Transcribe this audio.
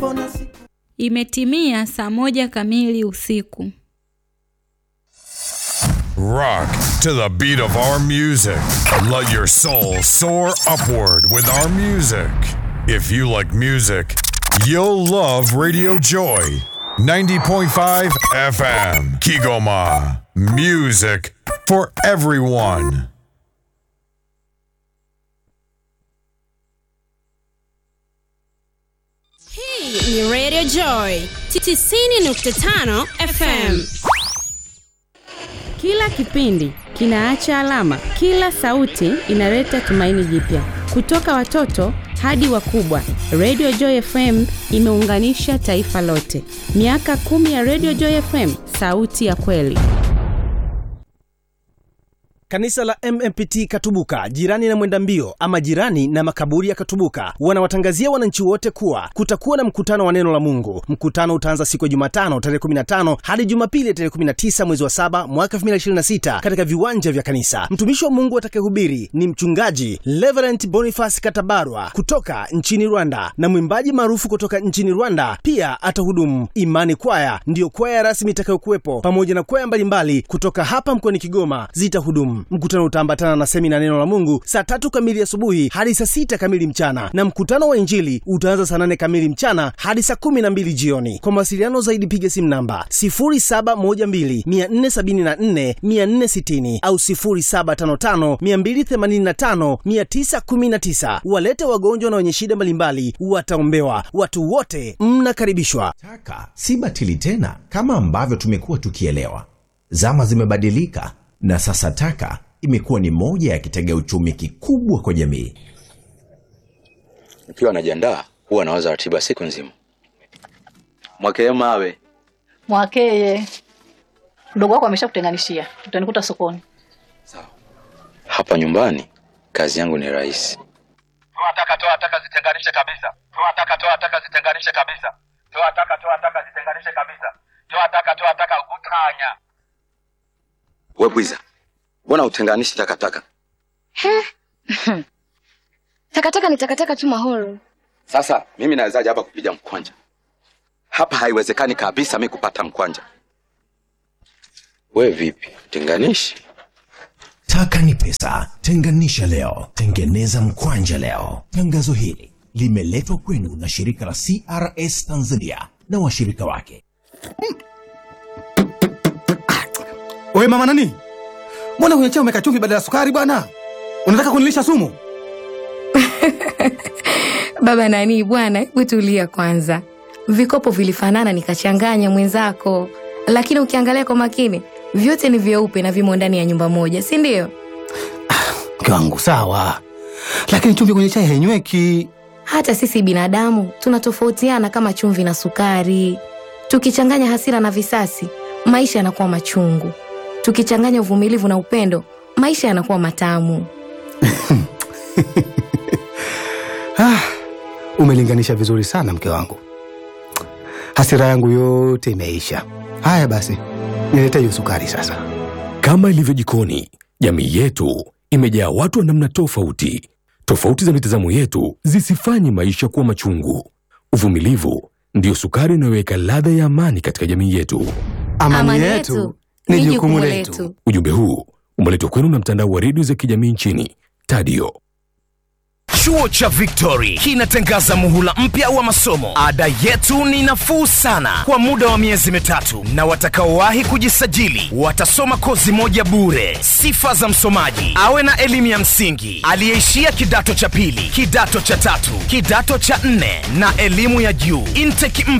mbona siku Imetimia saa moja kamili usiku. Rock to the beat of our music. Let your soul soar upward with our music. If you like music, you'll love Radio Joy 90.5 FM. Kigoma. Music for everyone. Hii ni Radio Joy 90.5 FM. Kila kipindi kinaacha alama, kila sauti inaleta tumaini jipya. Kutoka watoto hadi wakubwa, Radio Joy FM imeunganisha taifa lote. Miaka kumi ya Radio Joy FM, sauti ya kweli. Kanisa la MMPT Katubuka, jirani na mwenda mbio ama jirani na makaburi ya Katubuka, wanawatangazia wananchi wote kuwa kutakuwa na mkutano wa neno la Mungu. Mkutano utaanza siku ya Jumatano tarehe 15 hadi Jumapili tarehe 19 mwezi wa 7 mwaka 2026 katika viwanja vya kanisa. Mtumishi wa Mungu atakayehubiri ni mchungaji Reverend Boniface Katabarwa kutoka nchini Rwanda na mwimbaji maarufu kutoka nchini Rwanda pia atahudumu. Imani Kwaya ndiyo kwaya rasmi itakayokuwepo pamoja na kwaya mbalimbali kutoka hapa mkoani Kigoma zitahudumu. Mkutano utaambatana na semina neno la Mungu saa tatu kamili asubuhi hadi saa sita kamili mchana, na mkutano wa Injili utaanza saa nane kamili mchana hadi saa kumi na mbili jioni. Kwa mawasiliano zaidi piga simu namba 0712474460 au 0755285919. Walete wagonjwa na wenye shida mbalimbali wataombewa. Watu wote mnakaribishwa. Taka si batili tena kama ambavyo tumekuwa tukielewa. Zama zimebadilika na sasa taka imekuwa ni moja ya kitega uchumi kikubwa kwa jamii. Nikiwa najiandaa huwa nawaza ratiba siku nzima. Mwakee mawe Mwakeye, mdogo wako ameshakutenganishia, utanikuta sokoni. hapa nyumbani, kazi yangu ni rahisi. toa taka toa taka zitenganishe kabisa toa taka toa taka zitenganishe kabisa toa taka toa taka zitenganishe kabisa toa taka toa taka utanya We bwiza, mbona utenganishi takataka? Takataka ni takataka tu mahoro. Sasa mimi nawezaje hapa kupiga mkwanja? Hapa haiwezekani kabisa mi kupata mkwanja. We vipi, tenganishi? Taka ni pesa, tenganisha leo, tengeneza mkwanja leo. Tangazo hili limeletwa kwenu na shirika la CRS Tanzania na washirika wake. Wewe mama nani? Mbona kwenye chai umeweka chumvi badala ya sukari bwana? Unataka kunilisha sumu? Baba nani bwana, hebu tulia kwanza. Vikopo vilifanana nikachanganya mwenzako, lakini ukiangalia kwa makini vyote ni vyeupe na vimo ndani ya nyumba moja, si ndio? Mke wangu sawa, lakini chumvi kwenye chai hainyweki. Hata sisi binadamu tunatofautiana kama chumvi na sukari. Tukichanganya hasira na visasi, maisha yanakuwa machungu. Tukichanganya uvumilivu na upendo, maisha yanakuwa matamu. Ah, umelinganisha vizuri sana mke wangu. Hasira yangu yote imeisha. Haya basi, nilete hiyo sukari sasa. Kama ilivyo jikoni, jamii yetu imejaa watu wa namna tofauti. Tofauti za mitazamo yetu zisifanye maisha kuwa machungu. Uvumilivu ndiyo sukari inayoweka ladha ya amani katika jamii yetu. Amani, yetu ni jukumu letu. Ujumbe huu umeletwa kwenu na mtandao wa redio za kijamii nchini Tadio. Chuo cha Victory kinatangaza muhula mpya wa masomo. Ada yetu ni nafuu sana kwa muda wa miezi mitatu, na watakaowahi kujisajili watasoma kozi moja bure. Sifa za msomaji: awe na elimu ya msingi, aliyeishia kidato cha pili, kidato cha tatu, kidato cha nne na elimu ya juu. Intake